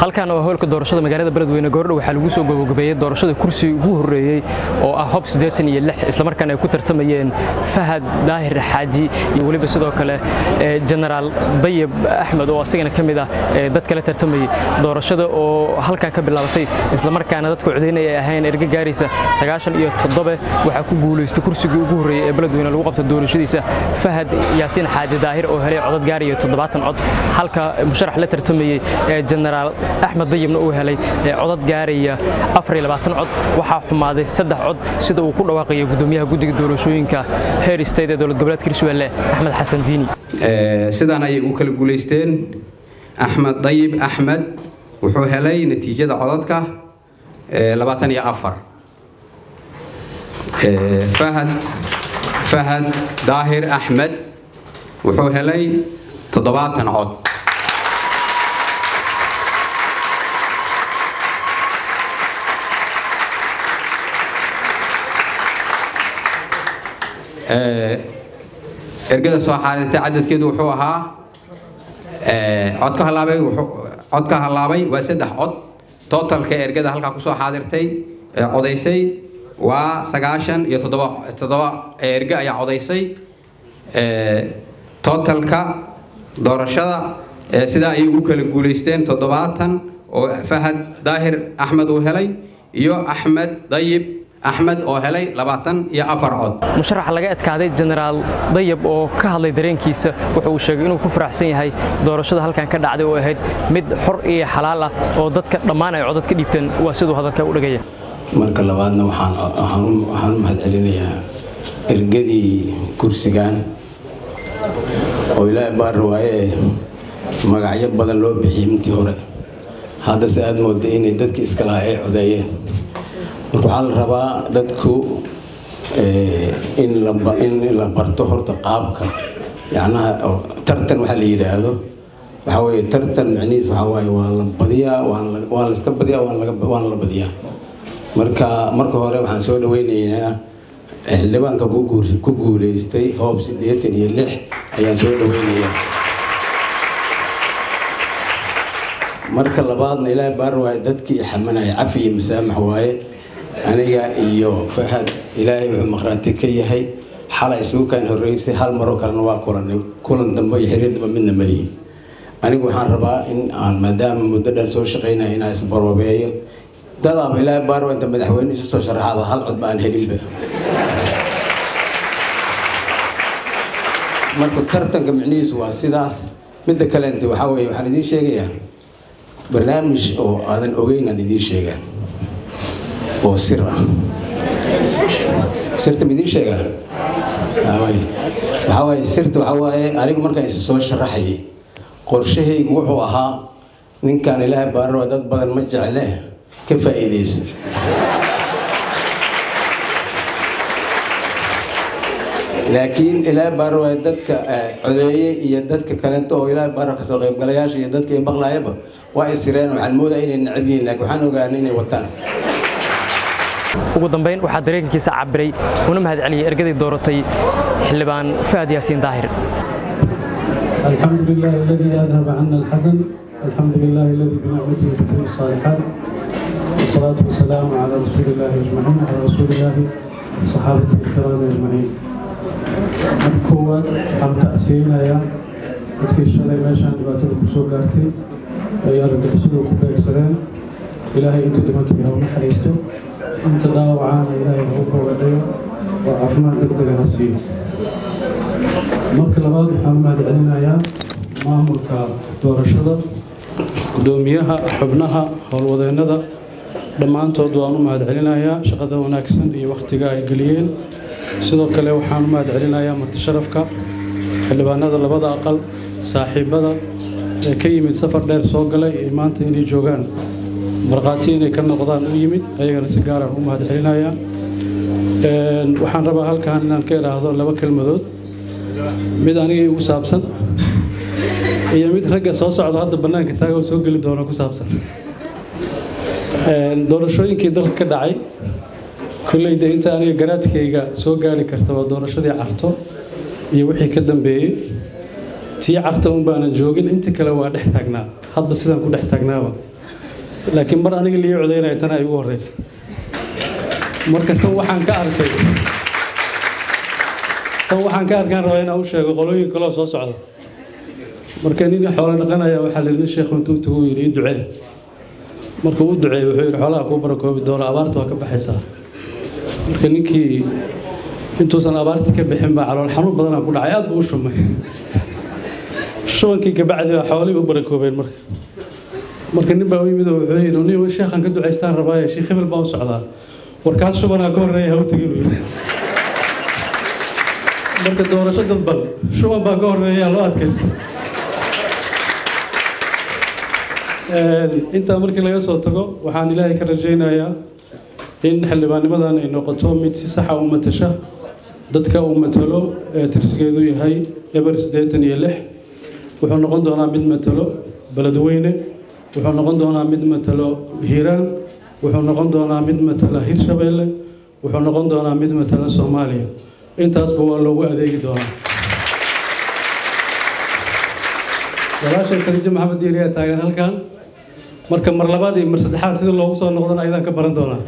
halkan waa howlka doorashada magaalada beledweyne goordhow waxaa lagu soo gabagabeeyey doorashada kursi ugu horreeyey oo ah hob siddeetan iyo lix islamarkaana ay ku tartamayeen fahad daahir xaaji iyo weliba sidoo kale jenaraal dayib axmed oo asagana ka mid ah dad kala tartamayey doorashada oo halkan ka bilaabatay islamarkaana dadka codaynaya ay ahayn erga gaaraysa sagaashan iyo toddobe waxaa ku guulaystay kursigii ugu horreeyey ee beledweyne lagu qabta doorashadiisa fahad yaasiin xaaji daahir oo helay codad gaaraya toddobaatan cod halka musharax la tartamayey ee jenaraal axmed dayibna uu helay codad gaaraya cod waxaa xumaaday saddex cod sida uu ku dhawaaqaya gudoomiyaha guddiga doorashooyinka heer state ee dowlad goboleedka hirshabelle axmed xasan diini sidaan ayay u kala guulaysteen axmed dayib axmed wuxuu helay natiijada codadka labaatan iyo afar fahad fahad daahir axmed wuxuu helay toddobaatan cod ergada soo xaadirtay cadadkeedu wuxuu ahaa codka halaabay codka halaabay waa saddex cod totalka ergada halkaa kusoo xaadirtay ee codaysay waa sagaashan iyo toddoba toddoba erge ayaa codaysay totalka doorashada sidaa ayay u kala guulaysteen toddobaatan oo fahad daahir axmed uu helay iyo axmed dayib axmed oo helay labaatan iyo afar cod musharaxa laga adkaaday jenaraal dayab oo ka hadlay dareenkiisa wuxa uu sheegay inuu ku faraxsan yahay doorashada halkan ka dhacday oo ahayd mid xor iyo xalaal ah oo dadka dhammaan ay codad ka dhiibteen waa siduu hadalka u dhagaya marka labaadna waxaan u mahadcelinayaa ergadii kursigan oo ilaahay baar waaye magacyo badan loo bixiyey intii hore haddase aad mooda inay dadkii iska lahaa ay codeeyeen marka waxaa la rabaa dadku in la barto horta qaabka yacnaha tartan waxaa la yidhaahdo waxaa weeye tartan macnihiis waxaa waaye waa la badiyaa waa la iska badiyaa waana la badiyaa marka marka hore waxaan soo dhaweynaynaa xildhibaanka ku guuleystay hoob siddeetan iyo lix ayaan soo dhaweynayaa marka labaadna ilaahay baar waaye dadkii xamanaya cafi iyo masaamax waaye aniga iyo fahad ilaahay wuxuu maqhraati ka yahay xalay isugukaan horreysay hal maroo kalena waa kulanay kulan dambe iyo xiriir dambe midna malihi anigu waxaan rabaa in aan maadaama muddo dheer soo shaqaynaya inaan isbaroobeeyo dadaaba ilaahay baar waa inta madaxweyne isu soo sharaxaaba hal cod ba aan helinba marka tartanka micnihiisu waa sidaas midda kaleente waxaa weeye waxaan idiin sheegayaa barnaamij oo aadan ogeynaan idiin sheegaa oo sir ah sirta ma idiin sheegaa waxaa waaye sirta waxaa waaye anigu markaan isu soo sharaxayay qorshahaygu wuxuu ahaa ninkaan ilaahay baarroa dad badan ma jecle ka faa'iidayso laakiin ilaahay baarroa dadka codeeye iyo dadka kaleeto oo ilaahay baarro kasoo qaybgalayaasha iyo dadka maqlaayaba waa isireen waxaan moodaya inay necab yihiin laakiin waxaan ogaanay inay wataan ugu dambayn waxaa dareenkiisa cabiray una mahadceliyay ergadii dooratay xildhibaan fahad yaasiin daahir الحمد لله الذي أذهب عنا الحزن الحمد لله الذي بنعمته تتم الصالحات والصلاة والسلام على رسول الله أجمعين على رسول الله وصحابته الكرام أجمعين markoowaad waxaan tacsiinayaa dadkii shalay meeshaan dhibaatada ku soo gaartay ay argagixisadu ku beegsadeen ilaahay inta dhimantay ha u naxariisto inta dhaawacaana ilaahay ha u bogadhayo oo caafimaad degdega ha siiyo marka labaad waxaan u mahadcelinayaa maamulka doorashada gudoomiyaha xubnaha howlwadeennada dhammaantood waan u mahadcelinayaa shaqada wanaagsan iyo wakhtiga ay geliyeen sidoo kale waxaan u mahadcelinayaa martisharafka xildhibaanada labada aqal saaxiibada ee ka yimid safar dheer soo galay ee maanta inay joogaan markhaati inay ka noqdaan u yimid ayagana si gaaraan u mahadcelinayaa waxaan rabaa halkan inaan ka idhaahdo laba kelmadood mid aniga igu saabsan iyo mid ragga soo socda hadda bannaanka taagoo soo geli doona ku saabsan doorashooyinkii dalka ka dhacay kolleyda inta aniga garaadkayga soo gaari karta waa doorashadii carto iyo wixii ka dambeeyey tii carta un baanan joogin inta kale waa dhex taagnaa hadba sidaan ku dhex taagnaaba laakiin mar aniga lii codaynaya tana ay ugu horeysa marka tan waxaan ka arkay tan waxaan ka arkaan rabaa inaan u sheego qolooyin kaloo soo socda marka nin xoolo dhaqanaya waxaa layidhi sheekhu intuu tagu yidhi ii ducee markuu u duceeyey wuxuu yidhi xoolaha kuu barakoobi doono abaartu waa ka baxaysaa marka ninkii intuusan abaartii ka bixin baa calool xanuun badanaa ku dhacay aad buu u shumay shubankii kabacdi baa xoolihii u barakoobeen marka marka nin baa u yimid oo wuxuu yidhi nin sheekhan ka ducaystaan rabaaye sheekh hebel baan u socdaa warkaas shubanaa ka horreeya ha u tegin uu yidhi marka doorasho dadban shuban baa ka horreeya loo adkaysta intaa markii laga soo tago waxaan ilaahay ka rajaynayaa in xildhibaannimadan ay noqoto mid si saxa u matasha dadka uu matalo ee tirsigeedu yahay eber siddeetan iyo lix wuxuu noqon doonaa mid matalo beledweyne wuxuu noqon doonaa mid matalo hiiraan wuxuu noqon doonaa mid matala hirshabeelle wuxuu noqon doonaa mid matala soomaaliya intaasba waa loogu adeegi doonaa walaashay khadiijo maxamed diiriyaa taagan halkan marka mar labaad iyo mar saddexaad sida loogu soo noqdana ayadaan ka baran doonaa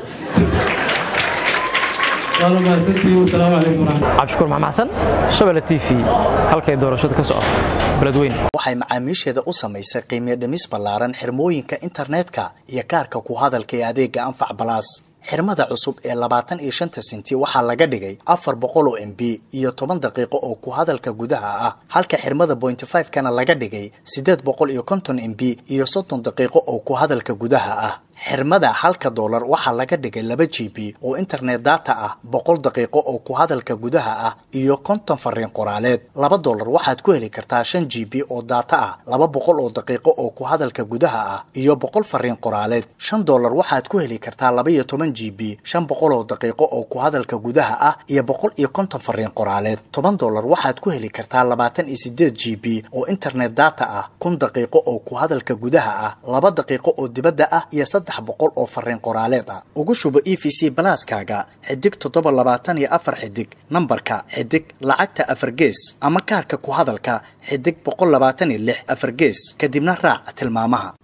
waana mahadsantihiin wasalaamu calaykum waraxmat cabdishukuur maxamed xasan shabelle t v halkay doorashada ka socoto beledweyne waxay macaamiisheeda u samaysay qiimiyo dhimis ballaaran xirmooyinka internetka iyo kaarka ku hadalka ee adeega anfac balaas xirmada cusub ee labaatan iyo shanta senti waxaa laga dhigay afar boqol oo m b iyo toban daqiiqo oo ku hadalka gudaha ah halka xirmada bointy five kana laga dhigay siddeed boqol iyo konton m b iyo soddon daqiiqo oo ku hadalka gudaha ah xirmada halka doolar waxaa laga dhigay laba g b oo internet data ah boqol daqiiqo oo ku hadalka gudaha ah iyo konton fariin qoraaleed laba doolar waxaad ku heli kartaa shan g b oo data ah laba boqol oo daqiiqo oo ku hadalka gudaha ah iyo boqol fariin qoraaleed shan doolar waxaad ku heli kartaa laba iyo toban g b shan boqol oo daqiiqo oo ku hadalka gudaha ah iyo boqol iyo konton fariin qoraaleed toban doolar waxaad ku heli kartaa labaatan iyo sideed g b oo internet data ah kun daqiiqo oo ku hadalka gudaha ah laba daqiiqo oo dibadda ah iyo saddex boqol oo fariin qoraaleed ah ugu shubo e v c balaaskaaga xidig toddoba labaatan iyo afar xidig nambarka xidig lacagta afar gees ama kaarka ku hadalka xidig boqol labaatan iyo lix afar gees kadibna raac tilmaamaha